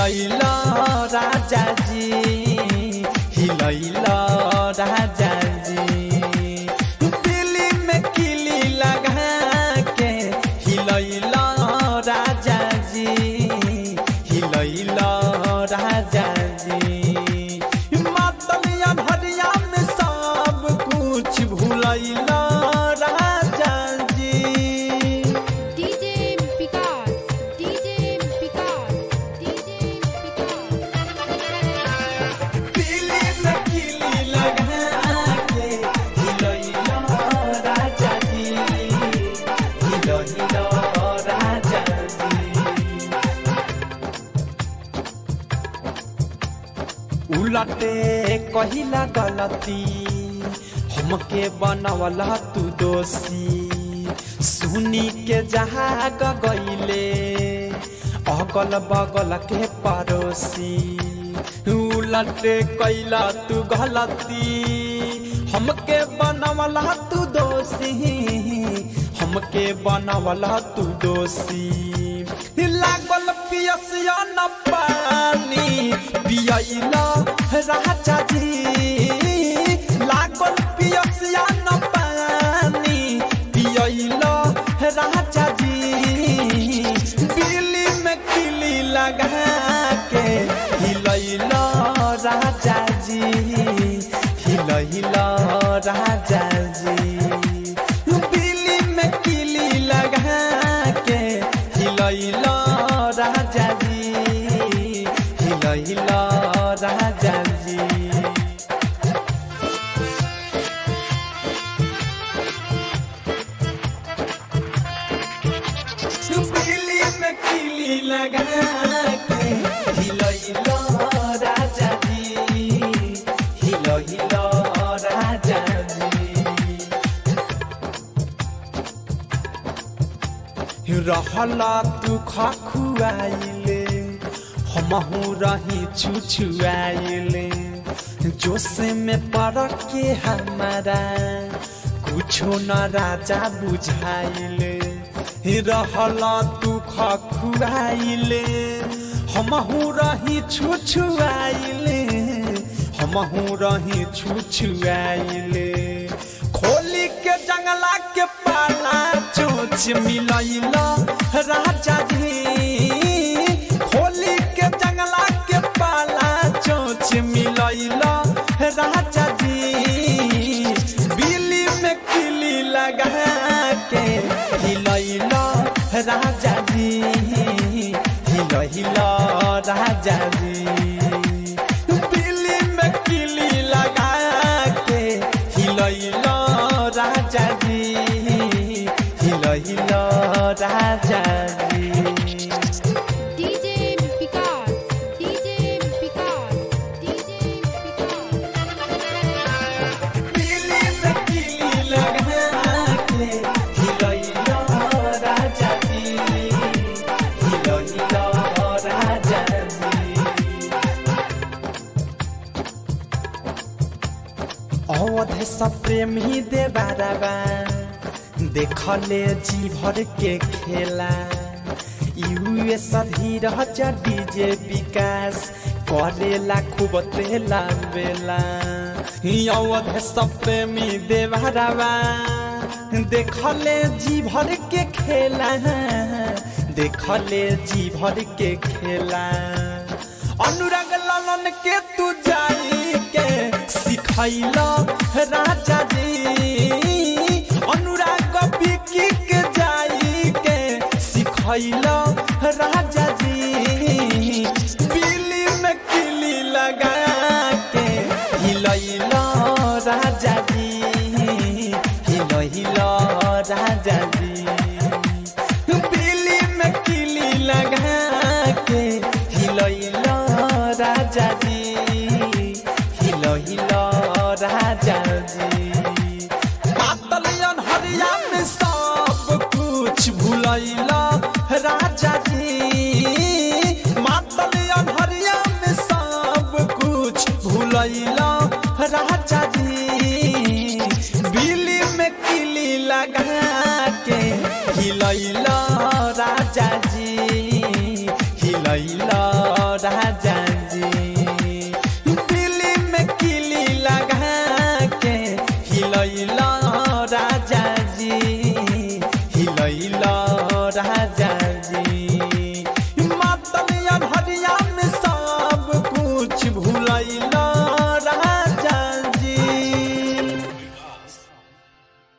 हिलैला राजा जी हिलैला राजा जी दिल्ली में किली लगा के हिलैला राजा जी हिलैला राजा जी मातलिया भरिया में सब कुछ भूलैला राजा जी DJ Picard, DJ Picard, DJ Picard. Delhi में किली लगा के हिलैला राजा जी हिलैला राजा जी उलटे कहिला गलती हमके बनवला तू दोषी सुनी के जहाँ गईले अगल बगल के पड़ोसी उलटे कैला तू गलती हमके बनवला तू दोषी हमके बनवला तू दोषी लागल पियसिया न पानी पियला राजा जी लागल पियसिया न पानी पियला राजा जी बिल्ली में किली लगा के हिलैला राजा जी हिलैला राजा जी बिल्ली में किली लगा के हिलैला राजा जी हिलैला राजा जी बिल्ली में किली लगा के हिलैला राजा जी हिलैला राजा जी रहला तू खखुआइले हमहू रही छुछुआइले जोश में पड़ के हमारा कुछो न राजा बुझाइले रहला तू खखुआइले हमहू रही छुछुआइले हमहू रही छुछुआइले खोली के जंगला के पाला चोच मिलैला राजा जी खोली के जंगला के पाला चोच मिलैला राजा जी बिल्ली में किली लगा के हिलैला राजा जी हिलैला राजा जी बिल्ली में किली लगा के हिलैला राजा जी हिलैला राजा जी DJ Picard, DJ Picard, DJ Picard. Delhi में किली लगा के हिलैला राजा जी हिलैला राजा जी अवध सब प्रेमी देवाराबा देखले जी भर के खेला यूएस धीरह डीजे विकास करेला खूब तेला बेला अवध सब प्रेमी देवाराबा देखले जी भर के खेला देखले जी भर के खेला अनुराग लालन के तू जाई के सिखैला राजा जी अनुराग बिकी के जाई के सिखैला राजा जी बिल्ली में किली लगा के हिलैला राजा जी हिलैला राजा जी बिल्ली में किली लगा के हिलैला राजा जी हिलैला राजा जी पातलियन हरिया में सब कुछ भूलैला राजा जी मातलियन हरिया में सब कुछ भूलैला राजा जी बिल्ली में किली लगा के हिलैला राजा जी हिलैला